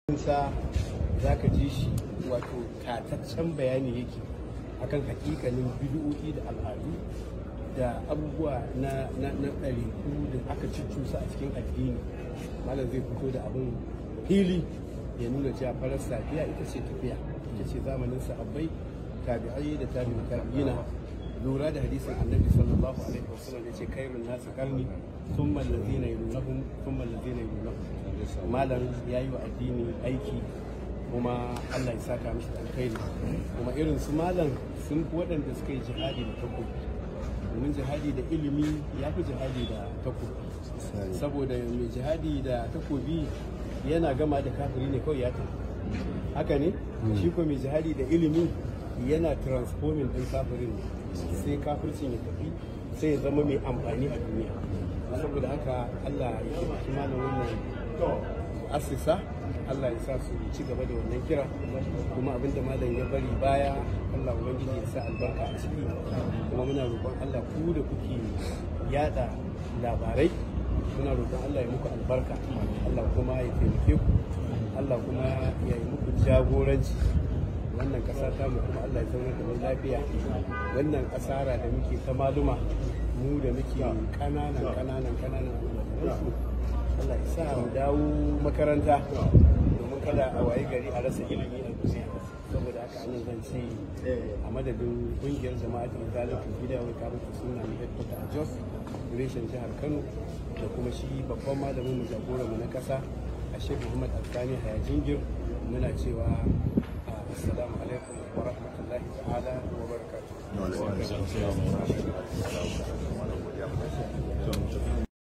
sa za ka ji shi wato tataccen bayani yake akan hakikanin bid'o'i da al'adu da abubuwa na na na ɗariku da aka cucusa a cikin addini malam zai fito da abin fili ya nuna cewa farar safiya ita ce tafiya ita ce zamanin sahabbai tabi'ai da tabi'in tabi'ina lura da hadisin annabi sallallahu alaihi wasallam ya ce kairun nasu karni thumma allazina yalunahum thumma allazina yalunahum malam yayi wa addini aiki kuma Allah ya saka mishi da alkhairi kuma irin su malam sun fi waɗanda suka yi jihadi da takobi domin jihadi da ilimi ya fi jihadi da takobi saboda mai jihadi da takobi yana gama da kafiri ne kawai ya tafi haka ne shi ko mai jihadi da ilimi yana transforming din kafirin sai kafircin ya tafi sai ya zama mai amfani a duniya saboda haka Allah ya taimaki malam wannan asisa Allah ya sa su ci gaba da wannan kira kuma abinda malam ya bari baya Allah ubangiji ya sa albarka a ciki kuma muna roƙon Allah ku da kuke yada labarai muna roƙon Allah ya muku albarka Allah kuma ya taimake ku Allah kuma ya yi muku jagoranci wannan ƙasa ta mu kuma Allah ya zaunar da mu lafiya wannan asara da muke ta maluma mu da muke ƙananan ƙananan ƙananan almajiransu Allah ya sa mu dawo makaranta domin kada a waye gari a rasa ilimi a duniya saboda haka anan zan ce a madadin kungiyar jama'atul zalatul gida wai ka mutu suna ne headquarter a Jos reshen jihar Kano da kuma shi babban malamin mu jagoran mu na kasa a Sheikh Muhammad Alkani Haya Jingir muna cewa assalamu alaikum wa rahmatullahi ta'ala wa barakatuh